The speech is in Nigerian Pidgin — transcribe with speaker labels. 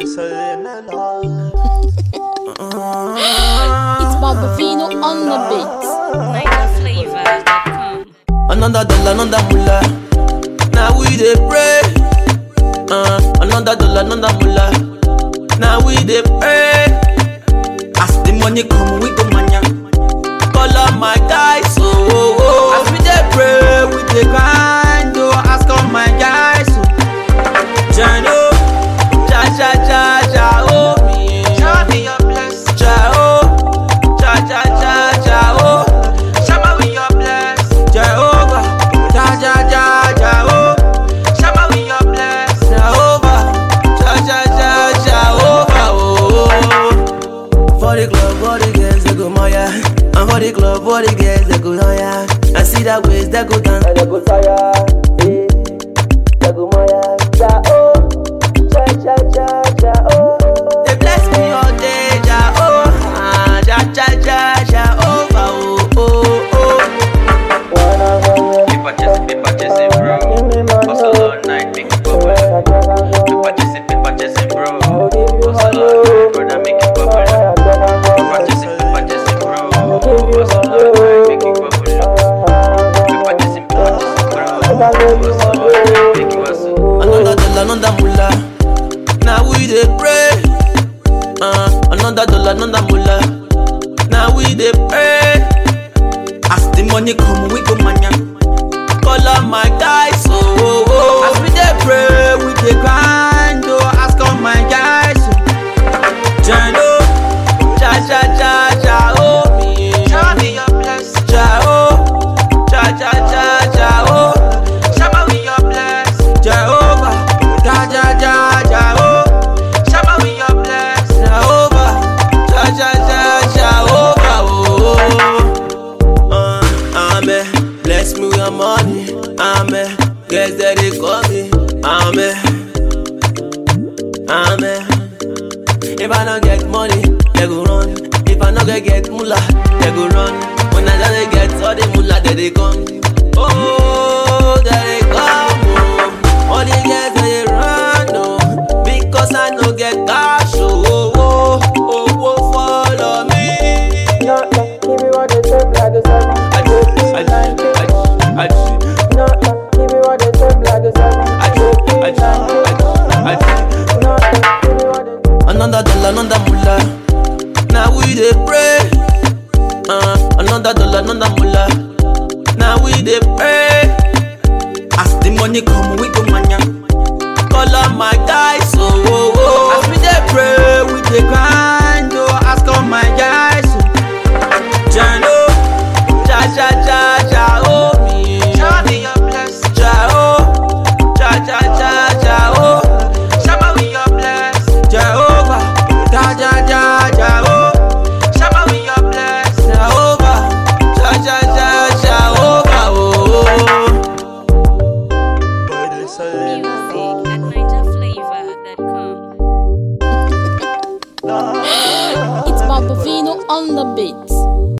Speaker 1: It's Barbavino on the beat.
Speaker 2: NigerFlavor.com.
Speaker 3: Another dollar, another mullah. Now we dey pray. Uh, another dollar, another mullah. Now we dey pray. As the money come, we go mania. Call up my guys, oh, oh, oh. As we dey pray, we dey grind, oh. Ask all my guys, oh. Jano, cha cha cha cha, oh. Show me your bless. Cha oh, cha cha cha cha, oh. Shower with your bless. Jehovah, ja ja ja ja oh. Shower with your bless. Jehovah, ja ja ja Jehovah oh. For the club, for the girls they go moya, and for the club, for the girls they go noya. I see that waist they go dance, and they go tire. Eh, they go moya, ja oh, ja ja ja ja oh. They bless me all day, ja oh, ah, ja ja ja Jehovah oh oh oh.
Speaker 4: Be purchasing, be purchasing, bro. Hustle all night, make it bubble. Be purchasing, be purchasing, bro. Hustle all night, brother, make it bubble. Be purchasing, be purchasing, bro. Hustle all night, make it bubble. Be purchasing, be purchasing, bro. Hustle all night, make it hustle.
Speaker 3: Another dollar, another mullah. Now we dey pray. Uh, another dollar, another mullah. Now we dey pray. As the money come, we go mania. Call up my guys, oh, oh, oh. As we dey pray, we dey grind, oh. Ask all my guys, oh. Jano, cha cha cha cha, oh. Show me your bless. Cha oh, cha cha cha cha, oh. Shower with your bless. Jehovah, ja ja ja ja, oh. Shower with your bless. Jehovah, ja ja ja Jehovah, oh. Uh, amen. Bless me with your money. Amen. Guess that they call me. Amen. Amen. If I don't get money, they go run. If I not get get mullah, they go run. When I don't get all the mullah, they they come. Oh, they they come. Oh, all the girls they run. Oh, because I no get cash. Oh, oh, oh, oh, oh follow me.
Speaker 5: Not like give me what they say, like a seven.
Speaker 3: I I I I
Speaker 5: Not like give me what they say, like a seven.
Speaker 3: I I I
Speaker 5: Not like give me what they
Speaker 3: Another dollar, another mullah. Now we dey pray. Uh, another dollar, another mullah. Now we dey pray. As the money come, we go mania. Call up my guys, oh, oh, oh. As we dey pray, we dey grind, oh. Ask all my guys, oh. Jano, cha cha cha cha, oh. Show me your bless. Ja oh, cha cha cha cha, oh. Shower with your bless. Jehovah, ja ja ja ja, oh. Shower with your bless. Jehovah, ja ja ja Jehovah, oh.
Speaker 2: Music at NigerFlavor.com.
Speaker 1: It's Barbavino on the beat.